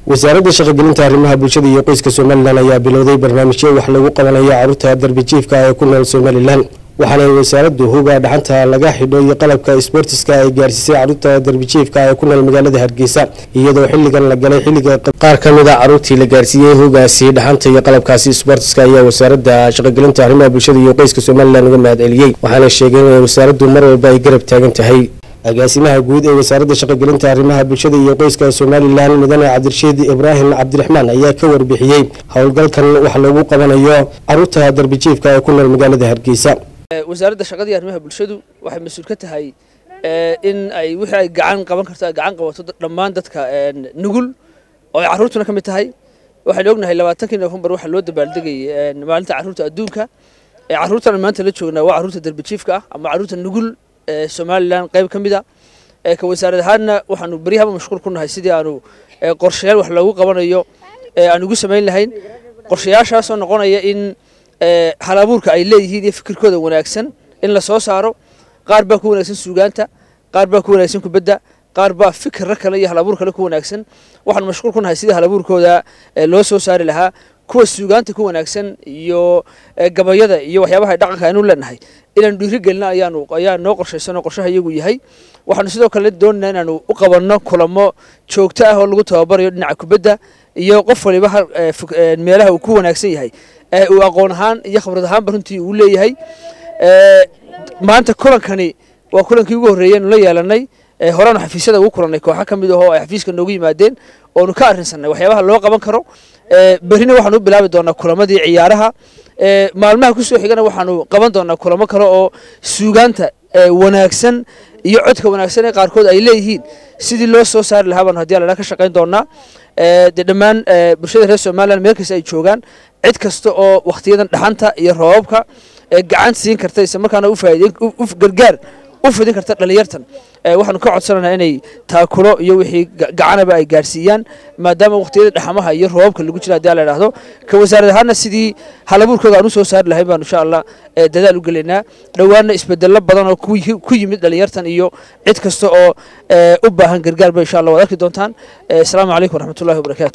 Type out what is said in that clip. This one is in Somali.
wasaaradda shaqogelinta arrimaha bulshada iyo qoyska somalilan ayaa bilowday barnaamijyo wax lagu qabanayo caruurta darbijiifka ee ku nool somalilan waxaana wasaaraddu huga dhaxanta laga xidho iyo qalabka sboortiska ay gaarsiisay caruurta darbijiifka ee ku nool magaalada hargeysa iyadoo xilligan la galay xilliga qaar ka mid a caruurtii la gaarsiiyey hugaasi dhaxanta iyo qalabkaasi sboortiska ayaa wasaaradda shaqogelinta arrimaha bulshada iyo qoyska somalilan uga mahad celiyey waxaana sheegeen in wasaaraddu mar walba ay garab taagan tahay agaasimaha guud ee wasaaradda shaqogelinta arrimaha bulshada iyo qoyska somalilan mudane cabdirashiid ibraahim cabdiraxmaan ayaa ka warbixiyey howlgalkan wax loogu qabanayo caruurta darbijiifka ee ku nool magaalada hargeysa wasaaradda shaqadii arrimaha bulshadu waxay mas-uul ka tahay in ay wixii ay gacan qaban karto ay gacan qabato dhammaan dadka nugul oo ay carruurtuna ka mid tahay waxaynu ognahay labaatankii nofembar waxaa loo dabaaldegayay maalinta carruurta adduunka carruurtan maanta la joognaa waa carruurta darbijiifka ah ama carruurta nugul somalilan qayb ka mid a ka wasaarad ahaanna waxaanu beryahaba mashquul ku nahay sidii aanu qorshayaal wax loogu qabanayo aan ugu samayn lahayn qorshayaashaasoo noqonaya in hal abuurka ay leeyihiin iyo fikirkooda wanaagsan in la soo saaro qaar baa ku wanaagsan suugaanta qaar baa ku wanaagsan kubadda qaar baa fikirra kale iyo hal abuur kale ku wanaagsan waxaanu mashquul ku nahay sidii hal abuurkooda loo soo saari lahaa kuwa suugaanta ku wanaagsan iyo gabayada iyo waxyaabaha dhaqanka aynu leenahay inaanu dhiiri gelina ayaanu ayaa noo qorshaysan oo qorshaha iyagu yahay waxaanu sidoo kale doonayna inaanu u qabanno kulamo joogto ah oo lagu tababarayo dhinaca kubadda iyo qof waliba meelaha uu ku wanaagsan yahay uu aqoon ahaan iyo khibrad ahaanba runtii uu leeyahay maanta kulankani waa kulankii ugu horreeyay la yeelanay horeanu xafiisyada ugu kulannay kooxa ka mid ahoo ay xafiiska noogu yimaadeen oonu ka arrinsanay waxyaabaha loo qaban karo berrina waxaanu u bilaabi doonaa kulamadii ciyaaraha maalmaha kusoo xigana waxaanu qaban doonaa kulamo kale oo suugaanta wanaagsan iyo codka wanaagsan ee qaarkood ay leeyihiin sidii loo soo saari lahaa baanu hadii alla ka shaqayn doonaa dee dhammaan bulshada reer somalilan meel kasta ay joogaan cid kasta oo wakhtiyadan dhaxanta iyo roobabka gacan siin karta isla markaana u gargaar u fidin karta dhalinyartan waxaanu ka codsanaynaa inay taakulo iyo wixii gacanaba ay gaarsiiyaan maadaama wakhtiyada dhaxamaha iyo roobabka lagu jira hadii la idhaahdo ka wasaarad ahaana sidii halabuurkooda aan u soo saari lahayn baanu insha allah dadaal u gelaynaa dhowaana isbedello badan oo ku yimid dhalinyartan iyo cid kasta oo u baahan gargaar ba insha allah waad arki doontaan asalaamu calaykum waraxmatullahi wabarakaatu